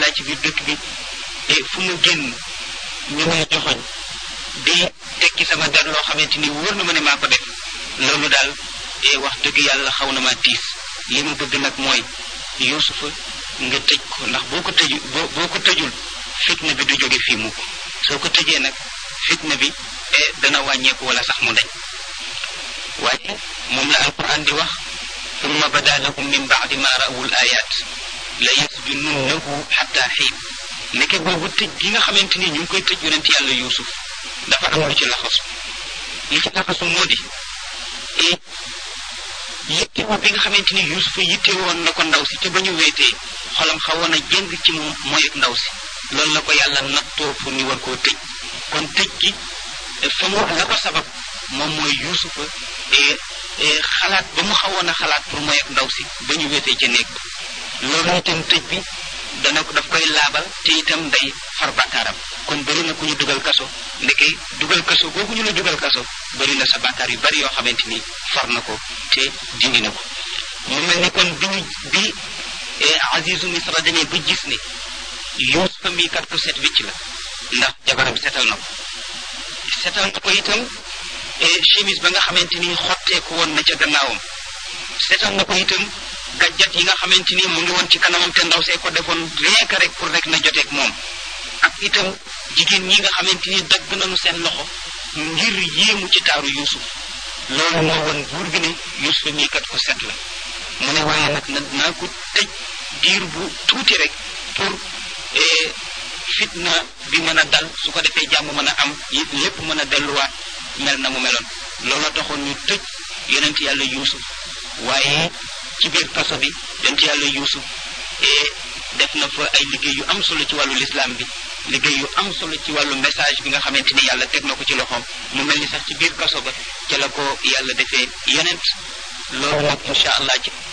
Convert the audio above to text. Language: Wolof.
naa ci biir dëkk bi te fu mu génn ñu may joxoñ di tekki sama der loo xamante ni wóor na ma ne maa ko def loolu daal wax dëgg yàlla xaw na ma tiis li ma bëgg nag mooy yuusufa nga tëj ko ndax boo ko tëju boo boo ko tëjul fitna bi du jóge fii mukk soo ko tëjee nag fitna bi dana wàññeeku wala sax mu dañ waaye moom la alquran di wax summa bada lahum min baadi ma rawul ayat la yasjununnahu xatta xiin nekke boobu tëj gi nga xamante ni ñu ngi koy tëj yonent yàlla yuusuf dafa am lu ci laxasu li ci laxasu moo di yittewoo bi nga xamante ni yuusufa yitte woon na ko ndaw si te ba ñu weetee xolam xawoon a jëng ci moom mooy ak ndaw si loolu la ko yàlla nattoo pour ñu war koo tëj kon tëj gi fa mu la ko sabab moom mooy yuusufa xalaat ba mu xawoon a xalaat pour mooy ak ndaw si ba ñu weetee ca néeg ba loolu itam tëj bi dana ko daf koy laabal te itam day far bàkkaaram kon bëri na ku ñu dugal kaso ndeke dugal kaso googu ñu la dugal kaso bëri na sa bàkkaar yu bari yoo xamante ni far na ko te dindi na ko mu mel ni kon bi ñu bi Azizu Misra demee ba gis ne Yuusufa mii kat ku set wicc la ndax jabaram setal na ko setal na ko itam chemise ba nga xamante ni xotteeku woon na ca gannaawam setal na ko itam gàjjat yi nga xamante ni mu ngi woon ci kanamam te ndaw see ko defoon rien que rek pour rek na joteeg moom ak itam jigéen ñi nga xamante ni dagg nañu seen loxo ngir yéemu ci taaru Yuusuf loolu moo woon buur bi ne Yuusuf mii kat ko set la mu ne waaye nag na naa ko tëj diir bu tuuti rek pour fitna bi mën a dal su ko defee jàmm mën a am lépp mën a delluwaat mel na mu meloon loolu taxoon ñu tëj yonent yàlla Yuusuf waaye ci biir kaso bi yonent yàlla Yuusuf def na fa ay liggéey yu am solo ci wàllu lislaam bi liggéey yu am solo ci wàllu message bi nga xamante ni yàlla teg na ko ci loxoom mu mel ni sax ci biir kaso ba ca la ko yàlla defee yonent loolu nag incha allah ci